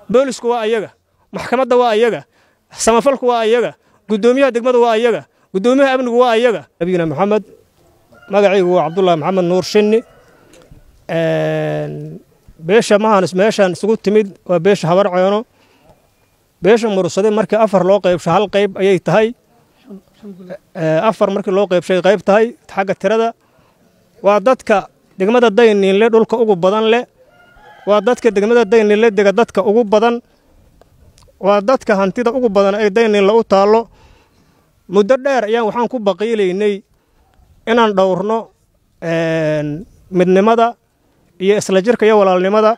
boolisku waa ayaga maxkamadda waa ayaga samafalku waa ayaga guddoomiyaha degmada waa ayaga guddoomiyaha amnigu waa ayaga nabiyina maxamed magacaygu waa cabdullaahi maxamed nuur shinni beesha mahanis meeshaan isugu timid waa beesha habar ceeno beesha mursade markii afar loo qaybsho hal qayb ayay tahay afar markii loo qaybshay qayb tahay xagga tirada waa dadka degmada dayniinle dhulka ugu badan leh waa dadka degmada dayniinle dega dadka ugu badan waa dadka hantida ugu badan ay dayniinle u taallo muddo dheer ayaan waxaan ku baqiilaynay inaan dhowrno midnimada iyo isla jirka iyo walaalnimada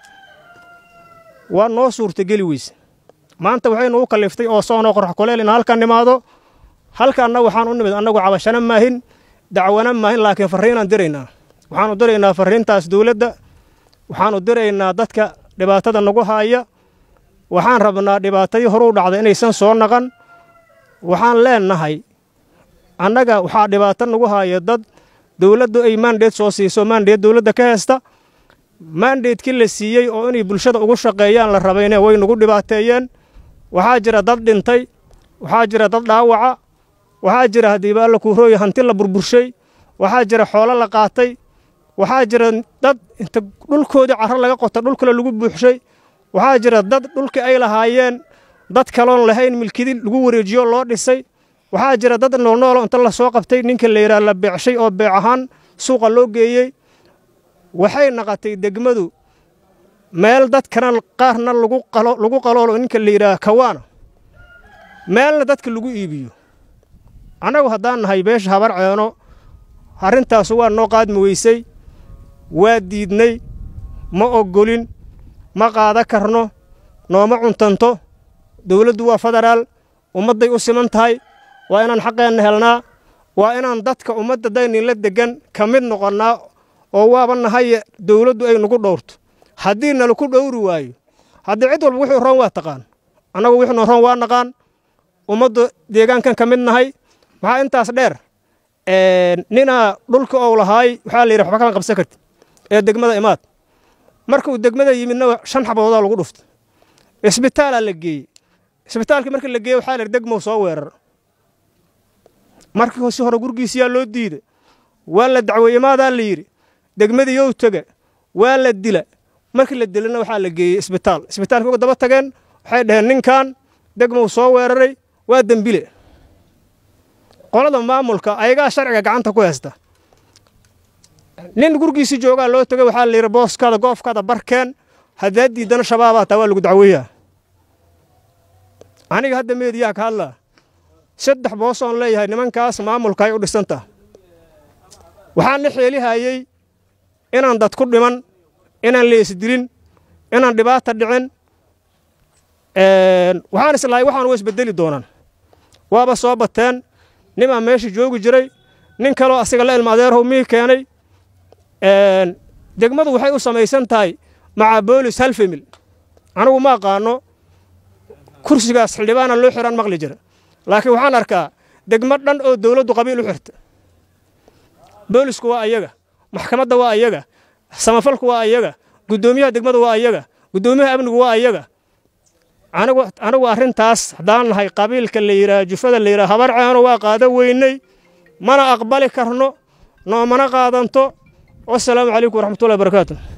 waa noo suurtageli weyse maanta waxaynu u kalliftay oo soonoo qorx kuleel in halkan nimaado halkaanna waxaan u nimid annagu cabashana maahin dacwana maahin laakiin farriinaan diraynaa waxaanu diraynaa farriintaas dowladda waxaanu diraynaa dadka dhibaatada nagu haaya waxaan rabnaa dhibaatadii horuu dhacday inaysan soo naqan waxaan leennahay annaga waxaa dhibaato nagu haaya dad dowladdu ay maandheed soo siiso maandheed dowladda ka heesta maandheedkii la siiyey oo inay bulshada ugu shaqeeyaan la rabayne way nagu dhibaateeyeen waxaa jira dad dhintay waxaa jira dad dhaawaca waxaa jira haddiiba alla kuurooya hanti la burburshay waxaa jira xoolo la qaatay waxaa jira dad inta dhulkoodii carro laga qota dhul kale lagu buuxshay waxaa jira dad dhulkii ay lahaayeen dad kaloon lahayn milkidi lagu wareejiyo loo dhisay waxaa jira dad noolnoolo inta la soo qabtay ninka la yidhaha la beecshay oo beec ahaan suuqa loo geeyey waxay naqatay degmadu meel dadkana qaarna lagu qaloolo ninka la yidhaha kawaana meelna dadka lagu iibiyo annagu haddaan nahay beesha habar ceeno arrintaasu waa noo qaadmi weysay waa diidnay ma oggolin ma qaada karno nooma cuntanto dowladdu waa federaal ummadday u siman tahay waa inaan xaqeenna helnaa waa inaan dadka ummadda dayninla deggan ka mid noqonnaa oo waaba nahaye dowladdu ay nagu dhowrto haddii nalaku dhowri waayo haddii cid walba wuxuu roon waa taqaan annagu wixnu roon waa naqaan ummadda deegaankan ka mid nahay maxaa intaas dheer ninaa dhulka ou lahaay waxaa la yidhi waxba kama qabsan karti ee degmada imaad markuu degmada yimidna shan xaboodaa lagu dhuftay isbitaalaa la geeyey isbitaalkii markii la geeyey waxaa la yidhi degmow soo weerar markii si hore gurgiisiyaa loo diiday waa la dacweeye imaadaa la yidhi degmadii yow tega waa la dila markii la dilana waxaa la geeyey isbitaal isbitaalkii uga daba tageen waxay dhaheen ninkan degmow soo weeraray waa dembile qolada maamulka ayagaa sharciga gacanta ku haysta nin gurgiisii joogaa loo tegay waxaa la yidhi booskaada goofkaada barkeen haddaad diiddana shabaabaa taa waa lagu dacweeyaa aniga hadda meediyaa ka hadlaa saddex boosoon leeyahay nimankaas maamulka ay u dhisantaa waxaan la xeelihayey inaan dad ku dhiman inaan leesdilin inaan dhibaata dhicin waxaan islahay waxaan wa isbedeli doonaan waaba soo bateen nimaa meesha joogi jiray nin kaloo asiga la ilma adeerhow mii keenay degmadu waxay u samaysan tahay maca boolis hal femil anigu ma aqaano kursigaas xildhibaana loo xiraan maqli jira laakiin waxaan arkaa degmo dhan oo dowladdu qabiil u xirta boolisku waa ayaga maxkamadda waa ayaga samafalku waa ayaga guddoomiyaha degmada waa ayaga guddoomiyaha amnigu waa ayaga anigu arrintaas haddaan nahay qabiilka la yidhaha jufada la yidhaha habar ceeno waa qaada weynay mana aqbali karno noomana qaadanto wasalaamu calaykum waraxmatullahi barakaatu